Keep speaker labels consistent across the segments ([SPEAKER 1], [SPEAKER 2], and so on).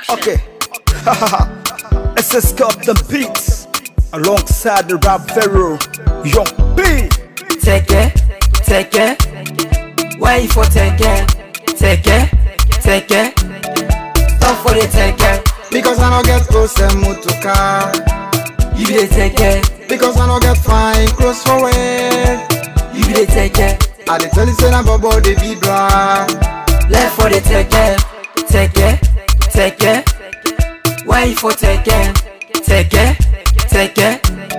[SPEAKER 1] Okay. SS Cup the beats alongside the rap pharaoh Young B.
[SPEAKER 2] Take it, take it. Why you for take it? Take it, take it. Stop for the take it.
[SPEAKER 3] Because I no get Osemu to car.
[SPEAKER 2] You be the take it.
[SPEAKER 3] Because I no get fine clothes for wear.
[SPEAKER 2] You be the take it.
[SPEAKER 3] I dey tell you say na bobo dey be bra.
[SPEAKER 2] Left for the take it. Take it, take it. Why you for take it? Take it, take it.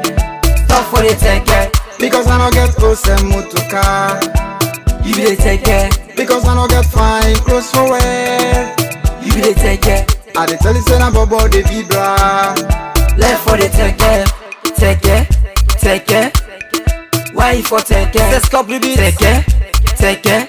[SPEAKER 2] Stop for the take it.
[SPEAKER 3] Because I no get Osemu to car.
[SPEAKER 2] You be the take it.
[SPEAKER 3] Because I no get fine clothes for wear.
[SPEAKER 2] You be the take it.
[SPEAKER 3] I dey tell you say na bobo dey be bra.
[SPEAKER 2] Left for the take it, take it, take it. Why you for take it?
[SPEAKER 1] SS Cup the beats.
[SPEAKER 2] Take it, take it.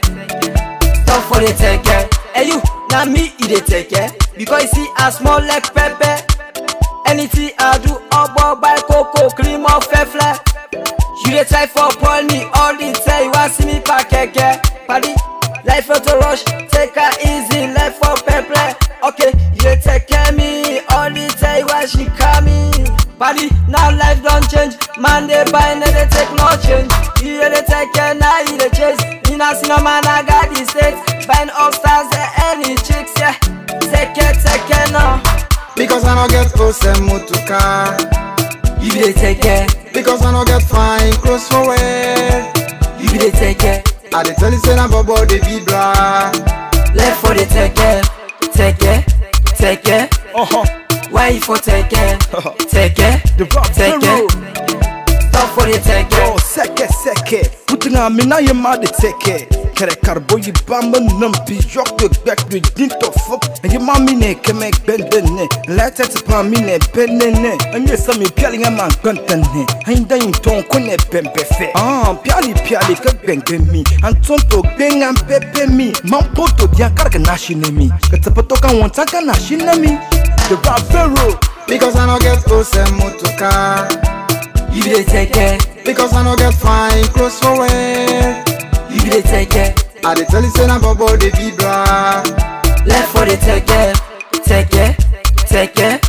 [SPEAKER 2] Stop for the take it. Hey you, now me you dey take it because you see I small like pepper. Anything I do, obo buy cocoa cream or fefle. You dey try for spoil me all the time. You want see me pack keke, paddy. Life for to rush, take her easy, life for pepper. Okay, you dey take care me all the time. Why she call me? Paddy, now life don't change. Man dey buy, no dey take no change. You dey take care, now you dey chase. Me nah see no man, I got the stakes. Buying up stars, eh, any chicks, yeah. Take care, take care now.
[SPEAKER 3] Because I no get Osemu to car.
[SPEAKER 2] You be the take care,
[SPEAKER 3] Because I no get fine clothes for wear.
[SPEAKER 2] you be the take care.
[SPEAKER 3] I dey tell you say na bobo dey be bra.
[SPEAKER 2] Left for the take care, take care, take care.
[SPEAKER 1] Uh-huh.
[SPEAKER 2] Why you for take care? Take care,
[SPEAKER 1] The rap
[SPEAKER 2] take
[SPEAKER 1] pharaoh.
[SPEAKER 2] care. Stop for the take care.
[SPEAKER 1] Yo, seke seke. Putina mina ye ma de teke. Kere karbo yi bamba num bi yok de back de din to fuck. And ye ma mi ne keme bende ne. Lete te pa mi ne bende ne. And ye sa mi piali nga man ganta ne. Ainda yin ton kone bembe fe. Ah, piali piali ke benge mi. Anton to benga pepe mi. Man poto dia karga nashi ne mi. Katapato kan wanta ka nashi ne mi. The rap pharaoh.
[SPEAKER 3] Because I no get Osemu to car.
[SPEAKER 2] You be the take care,
[SPEAKER 3] Because I no get fine clothes for wear.
[SPEAKER 2] you be the take care.
[SPEAKER 3] I dey tell you say na bobo dey be bra.
[SPEAKER 2] Left for the take care, take care, take care.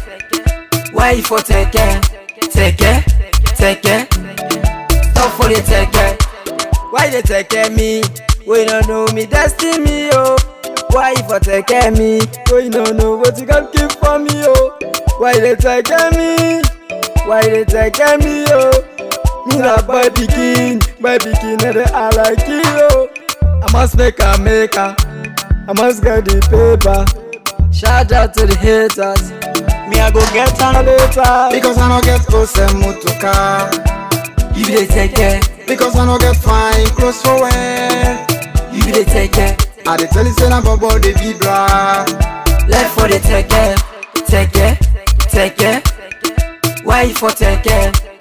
[SPEAKER 2] Why you for take care? Take care, take care. Stop for the take care. Why they take care me? We don't know me destiny, oh. Why you for take care me? We don't know what you can keep for me, oh. Why they take care me? Why they take care me, oh? Me na boy pikin, boy pikin, and I like you, oh. I must make a maker. I must get the paper. Shout out to the haters. Me, I go get on later.
[SPEAKER 3] Because I no get Osemu to car.
[SPEAKER 2] You be the take care.
[SPEAKER 3] Because I no get fine clothes for wear.
[SPEAKER 2] You be the take care.
[SPEAKER 3] I dey tell you say na bobo dey be bra.
[SPEAKER 2] Left for the take care. Take care. Take care. Why you for take care?